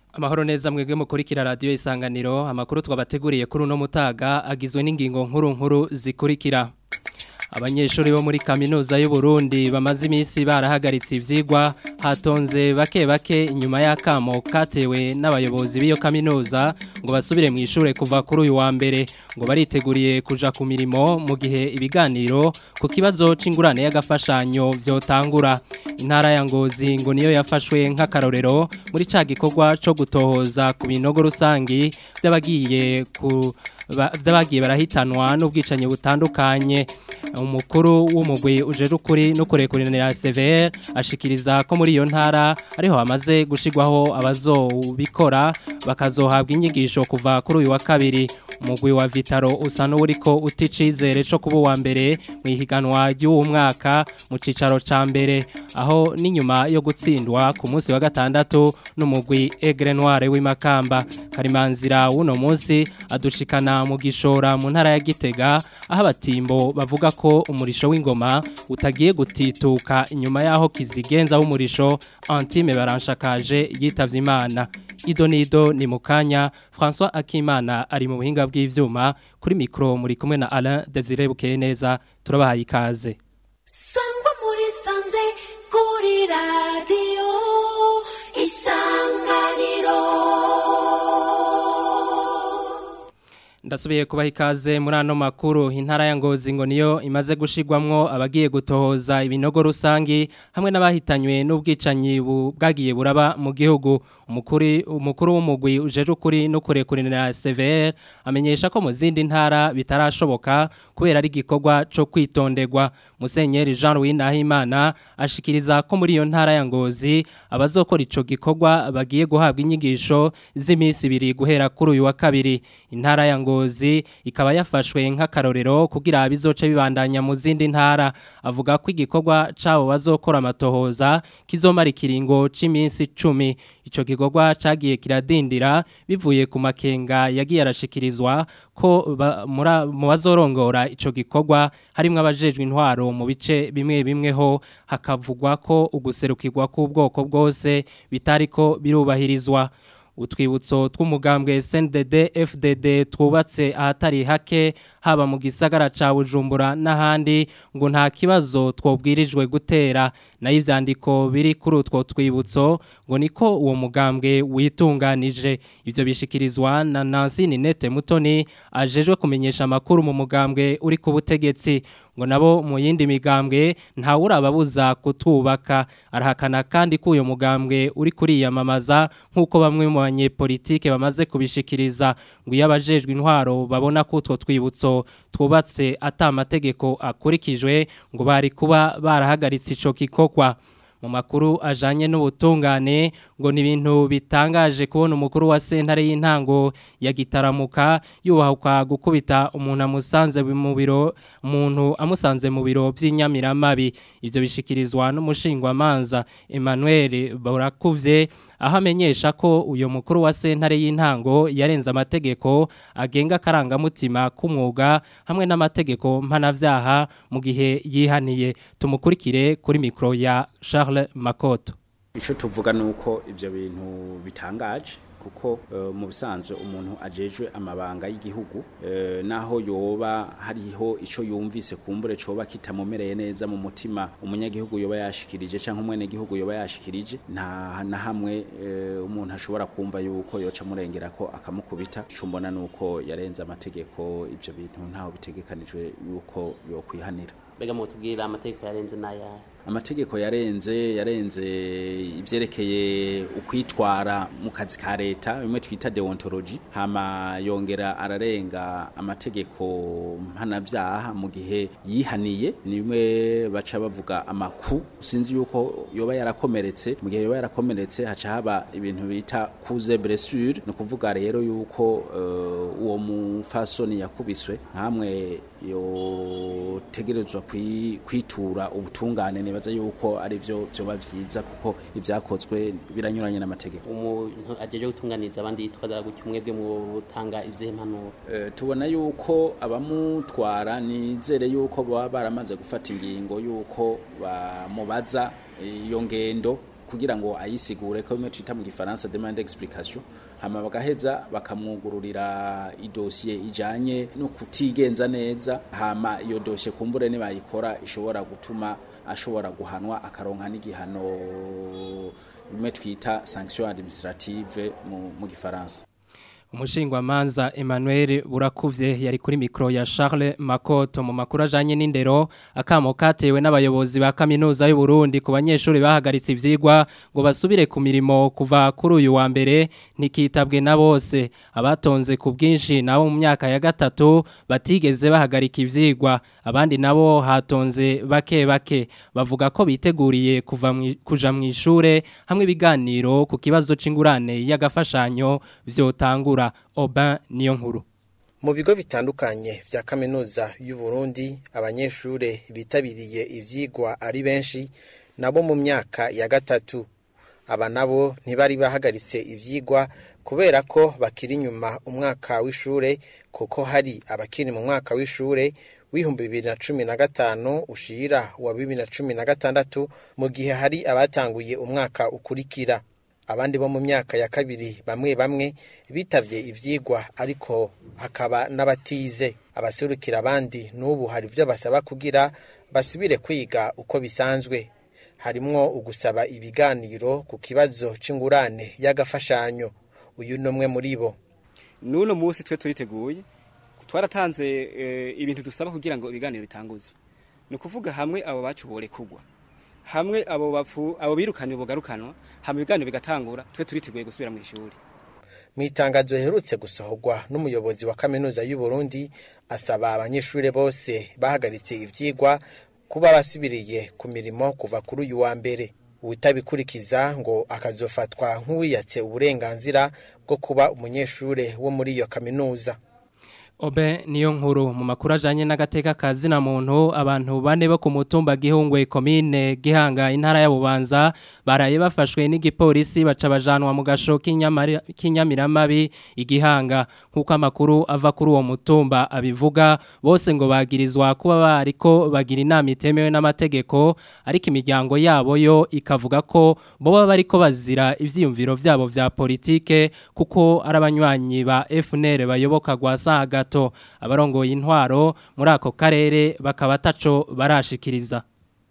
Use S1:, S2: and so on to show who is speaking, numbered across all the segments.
S1: Amahoro neza mwebwe mukurikira radio isanganiro amakuru twabateguriye kuri uno mutaga agizwe n'ingingo nkuru nkuru zikurikira Abanyeshuri bo muri kaminuza y'u Burundi bamaze iminsi barahagaritse ivyigwa hatonze bake bake inyuma y'akamo katewe n'abayobozi b'iyo kaminuza ngo basubire mu ishure kuva kuri uyu wa mbere ngo bariteguriye kuja ku mirimo mu gihe ibiganiro ku kibazo c'ingurane y'agafashanyo vyotangura intara ya Ngozi ngo niyo yafashwe nk'akarorero muri ca gikorwa co gutohoza ku binogo rusangi by'abagiye ku by'abagiye barahitanwa n'ubwicanyi butandukanye umukuru w'umugwi ujeje ukuri no kurekuranira CVR ashikiriza ko muri iyo ntara ariho hamaze gushigwaho abazobikora bakazohabwa inyigisho kuva kuri uyu wa kabiri umugwi wa Vitaro usa n'uriko uticizere co kuba wa mbere mu ihiganwa ry'uwo mwaka mu cicaro ca mbere aho n'inyuma yo gutsindwa ku munsi wa gatandatu n'umugwi Aigle Noire w'imakamba karimanzira w'uno munsi adushikana mu gishora mu ntara ya Gitega aho abatimbo bavuga ko umurisho w'ingoma utagiye gutituka inyuma yaho kizigenza w'umurisho Antime baranshakaje yitavye Imana Ido nido ni mukanya François Akimana ari mu buhinga bw'ivyuma kuri micro muri kumwe na Alain Desire Bukeye neza turabahaye ikaze
S2: Sangwa muri sanze kuri radio isanganiro
S1: Ndasubiye kubaha ikaze muri ano makuru intara ya Ngozi ngo niyo imaze gushigwamwo abagiye gutohoza ibinogo rusangi hamwe n'abahitanywe n'ubwicanyi bwagiye buraba mu gihugu umukuri umukuru w'umugwi ujeje ukuri no kurekuranira CVR amenyesha ko mu zindi ntara bitarashoboka kubera ari gikorwa co kwitonderwa Musenyeri Jean Louis Nahimana ashikiriza ko muri iyo ntara ya Ngozi abazokora ico gikorwa bagiye guhabwa inyigisho z'imisi ibiri guhera kuri uyu wa kabiri intara ya Ngozi ikaba yafashwe nk'akarorero kugira bizoce bibandanya mu zindi ntara avuga ko igikorwa cabo bazokora amatohoza kizomara ikiringo c'iminsi 10 ico gikorwa cagiye kiradindira bivuye ku makenga yagiye arashikirizwa ko mu bazorongora ico gikorwa harimwo abajejwe intwaro mu bice bimwe bimwe ho hakavugwa ko uguserukirwa k'ubwoko bwose bitariko birubahirizwa utwibutso tw'umugambwe SNDD FDD twubatse ahatari hake haba mu gisagara ca Bujumbura n'ahandi ngo nta kibazo twobwirijwe gutera nayo ivyandiko biri kuri utwo twibutso ngo niko uwo mugambwe witunganije ivyo bishikirizwa na Nancy Ninete Mutoni ajejwe kumenyesha amakuru mu mugambwe uri ku butegetsi ngo nabo mu yindi migambwe nta urababuza kutubaka arahakana kandi ko uyo mugambwe uri kuriyamamaza nk'uko bamwe mu banyepolitike bamaze kubishikiriza ngo iyo abajejwe intwaro babona ko utwo twibutso twubatse ata amategeko akurikijwe ngo bari kuba barahagaritse ico kikokwa mu makuru ajanye n'ubutungane ngo ni ibintu bitangaje kubona umukuru wa sentare y'intango ya gitaramuka yubahuka gukubita umuntu amusanze mu biro umuntu amusanze mu biro by'inyamiramabi ivyo bishikirizwa n'umushingwamanza Emmanuel Borakuvye aho amenyesha ko uyu mukuru wa sentare y'intango yarenze amategeko agenga akarangamutima k'umwuga hamwe n'amategeko mpanavyaha mu gihe yihaniye tumukurikire kuri mikro ya Charles Makoto
S3: Ico tuvuga nuko ivyo bintu bitangaje kuko uh, mu bisanzwe umuntu ajejwe amabanga y'igihugu uh, naho yoba hariho ico yumvise kumbure coba kitamumereye neza mu mutima umunyagihugu yoba yashikirije canke umwene gihugu yoba yashikirije nta na hamwe uh, umuntu ashobora kumva yuko yoca murengera ko akamukubita ico mbona nuko yarenze amategeko ivyo bintu ntaho bitegekanijwe yuko yokwihanira
S4: mbega mu tubwira amategeko yarenze n'ayahe
S3: amategeko yarenze yarenze ivyerekeye ukwitwara mu kazi ka leta bimwe twita deontology hama yongera ararenga amategeko mpanavyaha mu gihe yihaniye nimwe baca bavuga amaku sinzi yuko yoba yarakomeretse mu gihe yoba yarakomeretse haca haba ibintu bita kuze blessure no kuvuga rero yuko uh, uwo mufasoni yakubiswe nkamwe yotegerezwa kwitura ubutungane nibaza yuko ari byo byoba vyiza kuko ivyakozwe biranyuranye n'amategeko
S4: umuntu ajeje gutunganiza abandi yitwaza gutyo mwebwe mu butanga izihe mpanuro
S3: e, tubona yuko abamutwara nizere yuko baba baramaze gufata ingingo yuko bamubaza iyo ngendo kugira ngo ayisigure ko bimwe twita mu gifaransa demande explication hama bagaheza bakamwugururira idosiye ijanye no kutigenza neza hama iyo dosiye kumbure nibayikora ishobora gutuma ashobora guhanwa akaronka n'igihano bimwe twita sanction administrative mu, mu gifaransa
S1: Umushingwamanza Emmanuel Burakuvye yari kuri mikro ya Charles Makoto mu makuru ajanye n'indero akamo katewe n'abayobozi ba kaminuza y'u Burundi ku banyeshuri bahagaritse ivyigwa ngo basubire ku mirimo kuva kuri uyu wa mbere ntikitabwe na bose abatonze ku bwinshi nabo mu myaka ya gatatu batigeze bahagarika ivyigwa abandi nabo hatonze bake bake bavuga ko biteguriye kuva mwi- kuja mu ishure hamwe ibiganiro ku kibazo c'ingurane y'agafashanyo vyotangura Oban niyo nkuru
S5: Mu bigo bitandukanye vya kaminuza y'u Burundi abanyeshure bitabiriye ivyigwa ari benshi nabo mu myaka ya gatatu aba nabo ntibari bahagaritse ivyigwa kubera ko bakiri inyuma umwaka w'ishure kuko hari abakiri mu mwaka w'ishure w'ibihumbi bibiri na cumi na gatanu ushira wa bibiri na cumi na gatandatu mu gihe hari abatanguye umwaka ukurikira abandi bo mu myaka ya kabiri bamwe bamwe bitavye ivyigwa ariko hakaba n'abatize abaserukira abandi n'ubu hari ibyo basaba kugira basubire kwiga uko bisanzwe harimwo ugusaba ibiganiro ku kibazo c'ingurane y'agafashanyo uyu ni umwe muri bo
S6: n'uno munsi twe turiteguye twaratanze eh, ibintu dusaba kugira ngo ibiganiro bitanguzwe ni ukuvuga hamwe abo bacubore kugwa hamwe abo bapfu abo birukanye bugarukanwa hamwe ibiganiro bigatangura twe turiteguye gusubira mu ishuri
S5: mu itangazo riherutse gusohorwa n'umuyobozi wa kaminuza y'u Burundi asaba abanyeshuri bose bahagaritse ivyigwa kuba basubiriye ku mirimo kuva kuri uyu wa mbere uwitabikurikiza ngo akazofatwa nk'uwiyatse uburenganzira bwo kuba umunyeshure wo muri iyo kaminuza
S1: Obe niyo nkuru mu makuru ajanye n'agateka kazi na muntu abantu bane bo ku mutumba gihungwe komine gihanga intara ya Bubanza baraye bafashwe n'igipolisi baca bajanwa mu gasho k'inyamari- k'inyamiramabi igihanga nkuko amakuru ava kuri uwo mutumba abivuga bose ngo bagirizwa kuba bariko bagira inama itemewe n'amategeko ariko imiryango yabo yo ikavuga ko boba bariko bazira ivyiyumviro vyabo vya politike kuko ari abanywanyi ba FNL bayoboka gwasa gato abarongoye intwaro muri ako karere bakaba ataco barashikiriza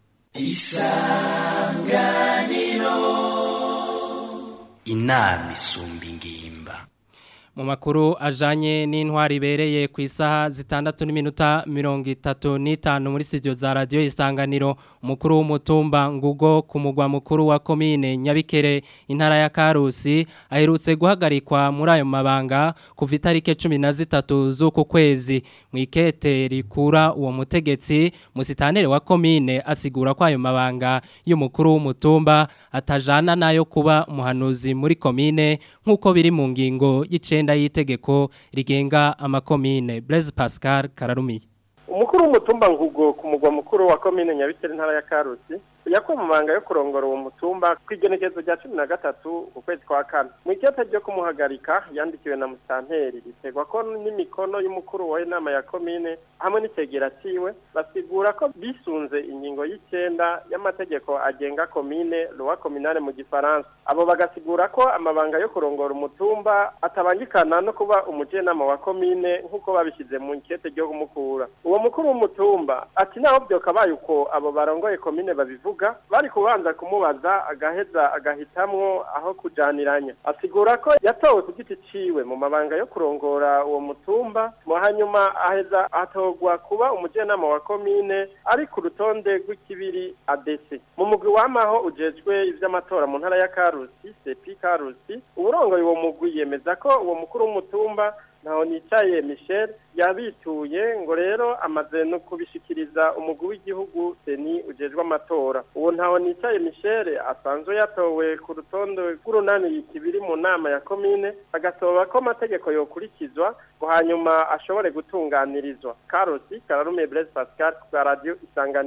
S7: inama isumba ingimba
S1: mu makuru ajanye n'intwari ibereye ku isaha zitandatu n'iminota mirongo itatu n'itanu muri studio za radiyo isanganiro umukuru w'umutumba ngugo ku mugwa mukuru wa komine nyabikere intara ya karusi aherutse guhagarikwa muri ayo mabanga kuva itariki cumi na zitatu z'uku kwezi mu ikete rikura uwo mutegetsi musitanere wa komine asigura ko ayo mabanga y'umukuru w'umutumba atajana nayo kuba umuhanuzi muri komine nk'uko biri mu ngingo y'icenda y'itegeko rigenga amakomine Blaise Pascal Kararumiye
S8: umukuru w'umutumba ngugo ku mugwa mukuru wa komine nyabikere intara ya karusi yakuwe mu mabanga yo kurongora uwo mutumba ku igenekerezo rya cumi na gatatu ukwezi kwa kane mu ikete ryo kumuhagarika yandikiwe na musitanteri ritegwa ko n'imikono y'umukuru wa inama ya komine hamwe n'icegera ciwe basigura ko bisunze ingingo y'icenda y'amategeko agenga komine loi communale mu gifaransa abo bagasigura ko amabanga yo kurongora umutumba atabangikana no kuba umujenama wa komine nk'uko babishyize mu ikete ryo kumukura uwo mukuru w'umutumba ati naho byokabaye uko abo barongoye komine babivuga bari kubanza kumubaza agaheza agahitamwo aho kujaniranya asigura ko yatowe ku giti ciwe mu mabanga yo kurongora uwo mutumba mu hanyuma aheza atorwa kuba umujenama wa komine ari ku rutonde rw'ikibiri adese mu mugwi wamaho ujejwe ivy'amatora mu ntara ya karusi sepi karusi uburongoye uwo mugwi yemeza ko uwo mukuru w'umutumba ntaho nicaye michel yabituye ngo rero amaze no kubishikiriza umugwi w'igihugu seni ujejwe amatora uwo ntaho nicaye michel asanzwe yatowe ku rutonde rw'urunani kibiri mu nama ya komine agasoba ko amategeko yokurikizwa ngo hanyuma ashobore gutunganirizwa karosi kararume blaise pascal ku bwa radiyo isanganiro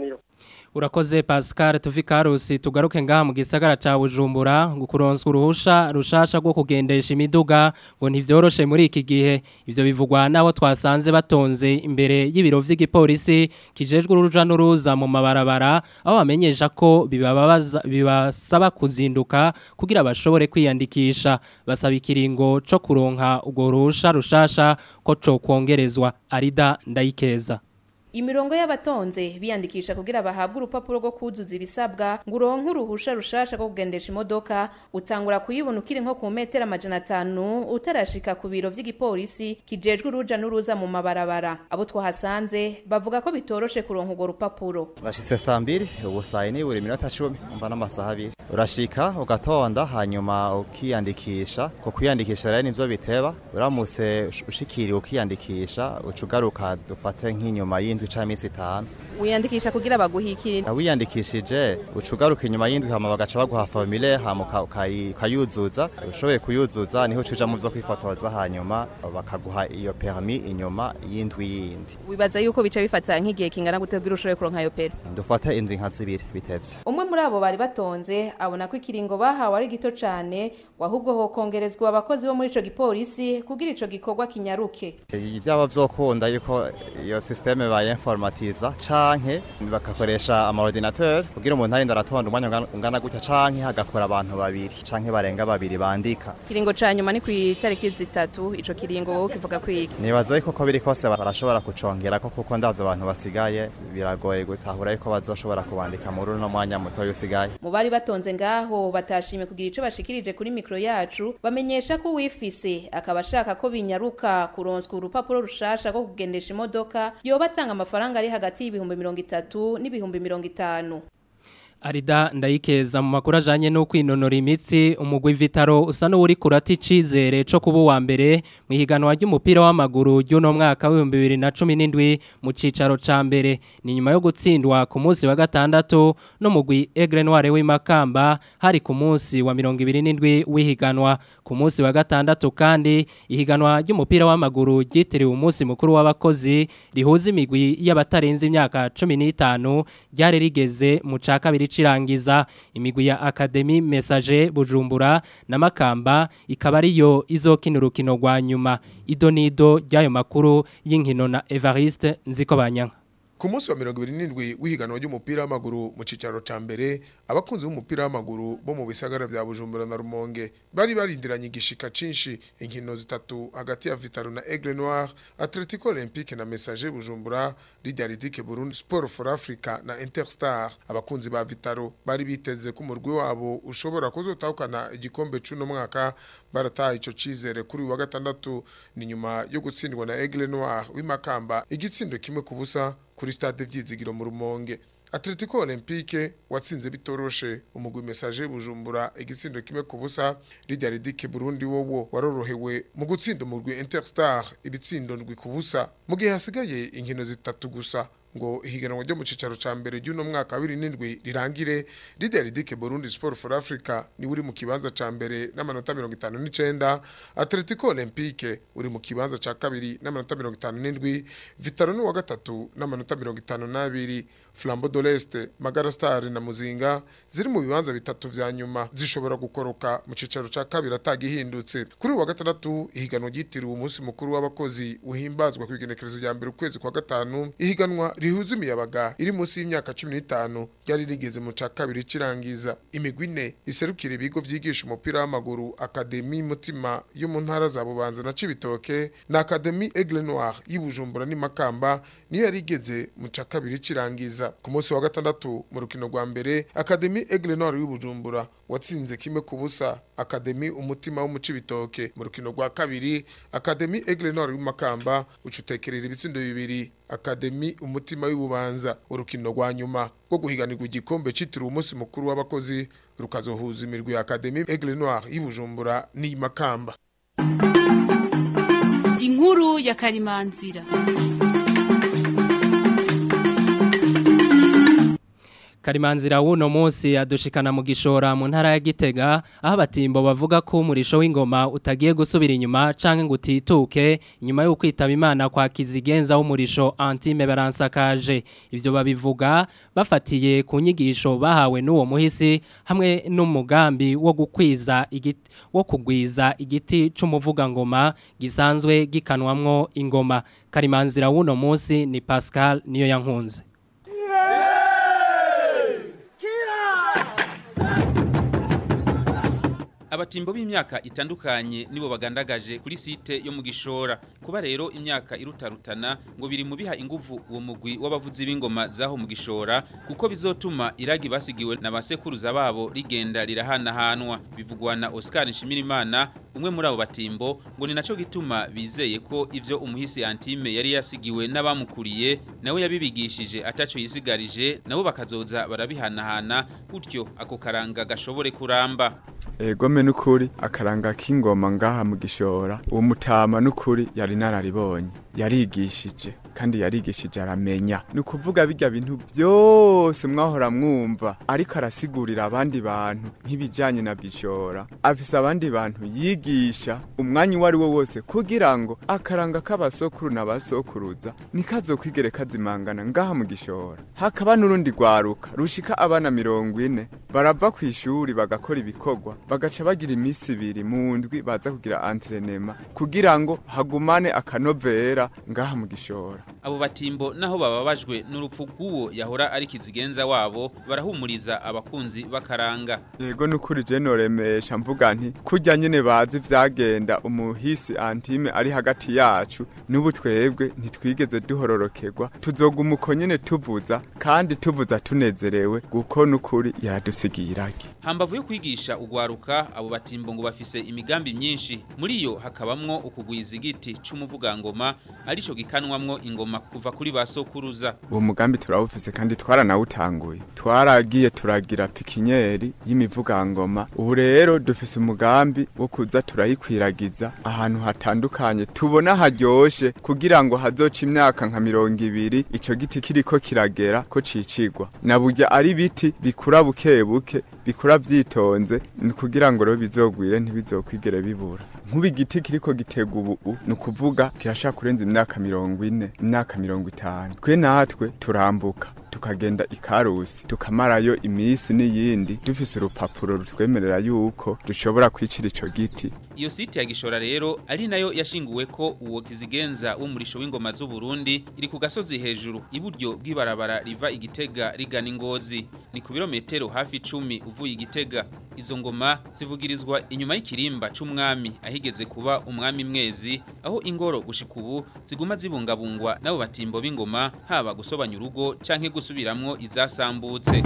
S1: Urakoze Pascal Tuvikarusi tugaruke ngaha mu gisagara ca Bujumbura ngo kuronswa uruhusha rushasha rwo kugendesha imiduga ngo ntivyoroshe muri iki gihe ivyo bivugwa nabo twasanze batonze imbere y'ibiro vy'igipolisi kijejwe uruja n'uruza mu mabarabara aho bamenyesha ko bibabaza bibasaba kuzinduka kugira bashobore kwiyandikisha basaba ikiringo co kuronka urwo ruhusha rushasha ko co kongerezwa arida ndayikeza
S9: Imirongo y'abatonze biyandikisha kugira bahabwe urupapuro rwo kuzuza ibisabwa ngo uronke uruhusha rushasha rwo kugendesha imodoka utangura kuyibona ukiri nko ku metero amajana atanu utarashika ku biro vy'igipolisi kijejwe uruja n'uruza mu mabarabara abo twahasanze bavuga ko bitoroshe kuronka urwo rupapuro
S10: Bashitse saa mbiri ubu saa yine buri minota cumi umva n'amasaha abiri urashika ugatonda hanyuma ukiyandikisha ko kwiyandikisha rero nivyo biteba uramutse ush- ushikiriye ukiyandikisha uca ugaruka dufate nk'inyuma y'indwi canke iminsi itanu
S9: wiyandikisha kugira baguhikire
S10: wiyandikishije uca ugaruka inyuma y'indwi hama bagaca baguha formulaire hama uka- ukayi- ukayuzuza ushoboye kuyuzuza niho uca uja mu vyo kwifotoza hanyuma bakaguha iyo permis inyuma y'indwi yindi
S9: wibaza yuko bica bifata nk'igihe kingana gute kugira ushobore kuronka ayo pero
S10: dufate indwi nka zibiri bitevye
S9: umwe muri abo bari batonze abona ko ikiringo bahawe ari gito cane ngo ahubwo hokongerezwa abakozi bo muri ico gipolisi kugira ico gikorwa kinyaruke
S10: ibyaba vyokunda yuko iyo systeme bayinformatiza canke bagakoresha amaordinateur kugira umuntu arinde aratonda umwanya ungana- ungana gutya canke hagakora abantu babiri canke barenga babiri bandika
S9: ikiringo ca nyuma ni kw'itariki zitatu ico kiringo wowe ukivuga kwiki
S10: nibaza yuko ko biri kose barashobora kucongerako kuko ndavyo abantu basigaye biragoye gutahura yuko bazoshobora kubandika muri uno mwanya mutoya usigaye
S9: mu bari batonze ngaho batashimye kugira ico bashikirije kuri mikro yacu bamenyesha ko uwifise akaba ashaka ko binyaruka kuronswa urupapuro rushasha rwo kugendesha imodoka yoba atanga amafaranga ari hagati y'ibihumbi mirongo itatu n'ibihumbi mirongo itanu
S1: Arida ndayikeza mu makuru ajanye no kwinonora imitsi umugwi Vitaro usa n'uri kurati cizere co kuba wa mbere mu higanwa ry'umupira w'amaguru ry'uno mwaka wa 2017 mu cicaro ca mbere ni nyuma yo gutsindwa ku munsi wa gatandatu no mugwi Aigle Noire w'imakamba hari ku munsi wa 27 w'ihiganwa ku munsi wa gatandatu kandi ihiganwa ry'umupira w'amaguru ryitiriwe umunsi mukuru w'abakozi rihuza imigwi y'abatarenze imyaka 15 ryari rigeze mu ca kabiri cirangiza imigwi ya Academy Message Bujumbura na Makamba ikaba ariyo izokina urukino rwa nyuma idonido ry'ayo makuru y'inkino na Evariste Nzikobanyanka
S11: Ku munsi wa mirongo ibiri n'indwi w'ihiganwa ry'umupira w'amaguru mu cicaro ca mbere abakunzi b'umupira w'amaguru bo mu bisagara vya Bujumbura na Rumonge bari barindiranye igishika cinshi inkino zitatu hagati ya Vitaro na Aigle Noir Atletico Olympique na Messager Bujumbura Lidaridike Burundi Sport for Africa na Interstar abakunzi ba Vitaro bari biteze ko umurwi wabo ushobora kuzotahukana igikombe c'uno mwaka barataha ico cizere kuri uyu wa gatandatu ni nyuma yo gutsindwa na Aigle Noir w'imakamba igitsindo kimwe ku busa kuri stade vyizigiro mu rumonge Atletico Olympique watsinze bitoroshe umugwi message Bujumbura igitsindo kimwe ku busa Lidaridike Burundi wowo warorohewe mu gutsinda umugwi Interstar ibitsindo ndwi ku busa mu gihe hasigaye inkino zitatu gusa ngo ihiganwa ryo mu cicaro ca mbere ry'uno mwaka wa 2007 rirangire Lidaridike Burundi Sport for Africa ni uri mu kibanza ca mbere n'amanota 59 Atletico Olympique uri mu kibanza ca kabiri n'amanota 57 Vitaro ni wa gatatu n'amanota 52 Flambeau de l'Est Magara Star na Muzinga ziri mu bibanza bitatu vya nyuma zishobora gukoroka mu cicaro ca kabiri atagihindutse kuri uyu wa gatandatu ihiganwa ryitiriwe umunsi mukuru w'abakozi uhimbazwa ku igenekerezo rya mbere ukwezi kwa gatanu ihiganwa rihuza imiyabaga iri munsi y'imyaka 15 ryari rigeze mu ca kabiri cirangiza imigwi ine iserukira ibigo vyigisha umupira w'amaguru Academy Mutima yo mu ntara za Bubanza na Cibitoke na Academy Aigle Noir y'Ibujumbura ni Makamba niyo yari igeze mu ca kabiri cirangiza ku munsi wa gatandatu mu rukino rwa mbere Academy Aigle Noir y'Ibujumbura watsinze kimwe ku busa Academy umutima wo mu Cibitoke mu rukino rwa kabiri Academy Aigle Noir y'Imakamba ucutekerera ibitsindo bibiri Academy umutima w'ibubanza urukino rwa nyuma rwo guhiganirwa igikombe citiriwe umunsi mukuru w'abakozi rukazohuza imirwi ya Academy Aigle Noir y'Ibujumbura n'Imakamba
S12: inkuru ya karimanzira
S1: Karimanzira wuno munsi adushikana mu gishora mu ntara ya Gitega aho abatimbo bavuga ko umurisho w'ingoma utagiye gusubira inyuma canke ngo utituke inyuma yo kwitaba imana kwa kizigenza w'umurisho Antime baransakaje ivyo babivuga bafatiye ku nyigisho bahawe n'uwo muhisi hamwe n'umugambi wo gukwiza igiti wo kugwiza igiti c'umuvuga ngoma gisanzwe gikanwamwo ingoma Karimanzira wuno munsi ni Pascal niyo yankunze
S12: abatimbo b'imyaka itandukanye nibo bagandagaje kuri site yo mu gishora kuba rero imyaka irutarutana ngo biri mu biha inguvu uwo mugwi w'abavuzi b'ingoma zaho mu gishora kuko bizotuma iragi basigiwe na basekuruza babo rigenda rirahanahanwa bivugwa na Oscar Nshimirimana umwe muri abo batimbo ngo ni naco gituma bizeye ko ivyo umuhisi Antime yari yasigiwe n'abamukuriye nawe yabibigishije ataco yisigarije nabo bakazoza barabihanahana gutyo ako karanga gashobore kuramba
S13: egome nukuri akaranga k'ingoma ngaha mu gishora uwo mutama nukuri yari nararibonye yarigishije kandi yarigishije aramenya ni ukuvuga bijya bintu byose mwahora mwumva ariko arasigurira abandi bantu nk'ibijyanye na bishora afise abandi bantu yigisha umwanya uwo ari wo wose kugira ngo akaranga k'abasokuru n'abasokuruza nikazokwigere kazimangana ngaha mu gishora hakaba n'urundi rwaruka rushika abana mirongo ine barava ku ishuri bagakora ibikorwa bagaca bagira iminsi ibiri mu ndwi baza kugira entrenema kugira ngo hagumane akanovera ngaha mu gishora
S12: abo batimbo naho bababajwe n'urupfu rw'uwo yahora ari kizigenza wabo barahumuriza abakunzi bakaranga
S13: yego nukuri je noremesha mvuga nti kurya nyene bazi vyagenda umuhisi antime ari hagati yacu n'ubu twebwe ntitwigeze duhororokerwa tuzoguma uko nyene tuvuza kandi tuvuza tunezerewe kuko nukuri yaradusigiye iragi
S12: hambavu yo kwigisha ugwaruka abo batimbo ngo bafise imigambi myinshi muri yo hakabamwo ukugwiza igiti c'umuvugangoma arico gikanwamwo ingoma kuva kuri basokuruza
S13: uwo mugambi turawufise kandi twaranawutanguye twaragiye turagira pikinyeri y'imivugangoma ubu rero dufise umugambi wo kuza turayikwiragiza ahantu hatandukanye tubona haryoshe kugira ngo hazoca imyaka nka mirongo ibiri ico giti kiriko kiragera ko cicigwa na burya ari biti bikura buke buke bikura vyitonze ni kugira ngo rero bizogwire ntibizokwigere bibura nk'ubu igiti kiriko gitega ubu ni ukuvuga kirashaka kurenza imyaka mirongo ine imyaka mirongo itanu twe natwe turambuka tukagenda ikarusi tukamarayo iminsi n'iyindi dufise urupapuro rutwemerera yuko dushobora kwicira ico giti
S12: iyo site ya gishora rero ari nayo yashinguwe ko uwo kizigenza w'umurisho w'ingoma z'u Burundi iri ku gasozi hejuru iburyo bw'ibarabara riva igitega rigana ingozi ni ku birometero hafi 10 uvuye igitega izo ngoma zivugirizwa inyuma y'ikirimba c'umwami ahigeze kuba umwami mwezi aho ingoro gushika ubu ziguma zibungabungwa nabo batimbo b'ingoma haba gusobanya urugo canke gusubiramwo izasambutse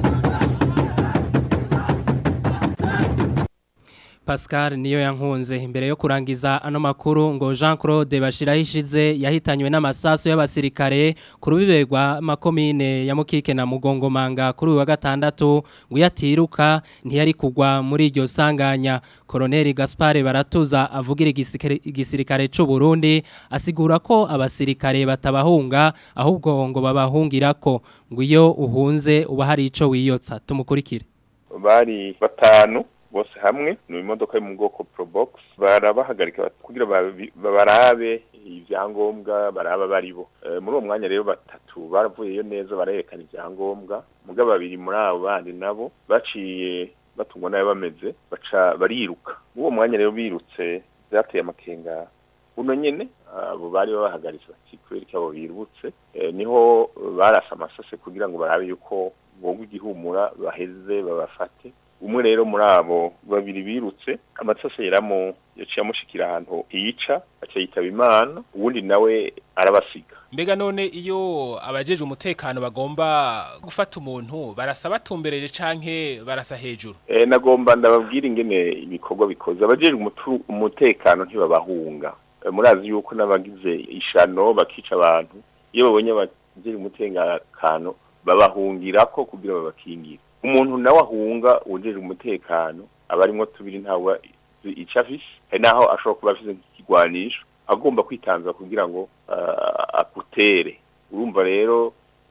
S1: Pascal niyo yankunze imbere yo kurangiza ano makuru ngo Jean Claude Bashirahishize yahitanywe n'amasaso y'abasirikare ku rubibegwa makomine ya Mukike na Mugongomanga kuri uyu wa gatandatu ngo yatiruka ntiyari kugwa muri iryo sanganya Colonel Gaspard Baratuza avugira igisirikare c'u Burundi asigura ko abasirikare batabahunga ahubwo ngo babahungirako ngo iyo uhunze uba hari ico wiyotsa tumukurikire
S14: bari batanu bose hamwe ni imodoka yo mu bwoko probox barabahagarika kugira barabe ibyangombwa baraba baribo muri uwo mwanya rero batatu baravuyeyo neza barerekana ibyangombwa muga babiri muri abo bandi nabo baciye batungwa nayo bameze baca bariruka muri uwo mwanya rero birutse byateye amakenga buno nyene abo bari babahagaritse bati kubera ko abo birutse niho barasa amasase kugira ngo barabe yuko boga igihumura baheze babafate umwe rero muri abo babiri birutse amasase yeramo yaciye amushikira ahantu hica aca yitaba imana uwundi nawe arabasiga
S15: mbega none iyo abajeje umutekano bagomba gufata umuntu barasa batumberere canke barasa hejuru
S14: e, nagomba ndababwira ingene ibikorwa bikoze abajeje umutekano ntibabahunga e, murazi yuko n'abagize ishano bakica abantu iyo babonye abajeje umutekano babahungirako kugira babakingire umuntu nawe ahunga ujeje umutekano abarimo tubiri ntawe icafise hari naho ashobora kuba afise nk'ikigwanisho agomba kwitanza kugira ngo uh, akutere urumva rero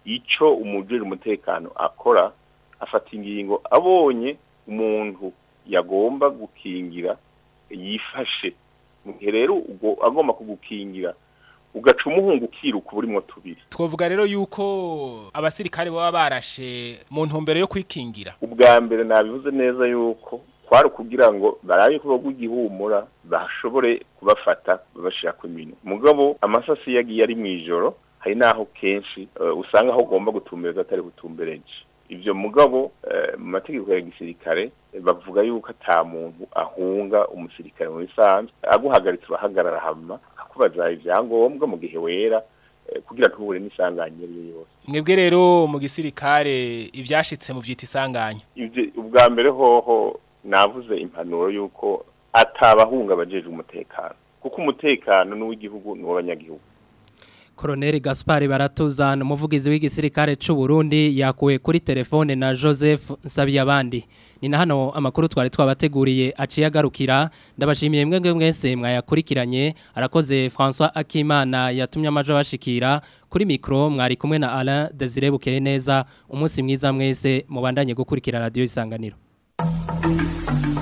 S14: ico umujejwe umutekano akora afata ingingo abonye umuntu yagomba gukingira yifashe mu gihe rero ubwo agomba kugukingira ugaca umuhungu ukiruka uburimwo tubiri
S15: twavuga rero yuko abasirikare baba barashe mu ntumbero yo kwikingira
S14: ubwa mbere nabivuze neza yuko kwari kugira ngo barabe ko bagugihumura bashobore kubafata babashira ku minwe mugabo amasasi yagiye ari mwijoro hari naho kenshi uh, usanga aho ugomba gutumbereza atari gutumbereje ivyo mugabo uh, mu mategeko ya gisirikare bavuga yuko ata muntu ahunga umusirikare mu bisanzwe aguhagaritse urahagarara hama akubaza ivyangombwa mu gihe wera kugira ntuhure n'isanganya iyo yose
S15: mwebwe rero mu gisirikare ibyashitse mu byita isanganya
S14: ubwa mbere hoho navuze impanuro y'uko atabahunga abajeje umutekano kuko umutekano n'uw'igihugu n'uw'abanyagihugu
S1: Colonel Gaspard Baratuzana umuvugizi w'igisirikare c'u Burundi yakuwe kuri telefone na Joseph Nsabiyabandi ni na hano amakuru twari twabateguriye aciye agarukira ndabashimiye mwebwe mwese mwayakurikiranye arakoze François Akimana yatumye amajo bashikira kuri micro mwari kumwe na Alain Desire Bukeye neza umunsi mwiza mwese mubandanye gukurikira radio isanganiro